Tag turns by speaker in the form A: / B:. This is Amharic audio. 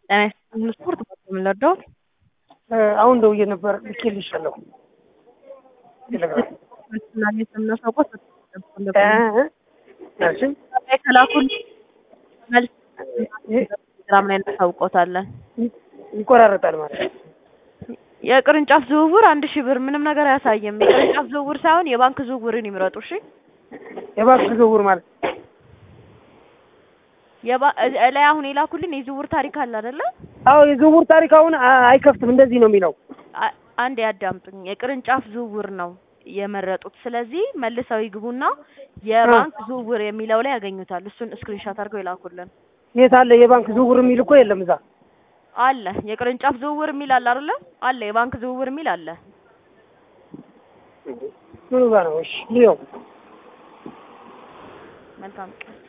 A: ጤና ይስጥልኝ ስፖርት ነው የምንወደው።
B: አሁን ደውዬ ነበር ልኬልሻለሁ። ቴሌግራም
A: ማግኘት የምናሳውቀው
B: እሺ
A: ከላኩን መልስ ቴሌግራም ላይ እናሳውቀውታለን።
B: ይቆራረጣል ማለት ነው።
A: የቅርንጫፍ ዝውውር አንድ ሺህ ብር ምንም ነገር አያሳይም። የቅርንጫፍ ዝውውር ሳይሆን የባንክ ዝውውርን ይምረጡ። እሺ
B: የባንክ ዝውውር ማለት
A: የባ- እ- ላይ አሁን የላኩልን የዝውውር ታሪክ አለ አይደለ?
B: አዎ የዝውውር ታሪክ አሁን አ- አይከፍትም። እንደዚህ ነው የሚለው።
A: አ- አንድ ያዳምጡኝ። የቅርንጫፍ ዝውውር ነው የመረጡት። ስለዚህ መልሰው ይግቡና የባንክ ዝውውር የሚለው ላይ ያገኙታል። እሱን ስክሪንሾት አድርገው ይላኩልን።
B: የት አለ የባንክ ዝውውር የሚል እኮ የለም እዛ።
A: አለ የቅርንጫፍ ዝውውር የሚል አለ አይደለ? አለ የባንክ ዝውውር የሚል አለ።
B: ምኑ ጋር ነው? እሺ ልየው።
A: መልካም ቀን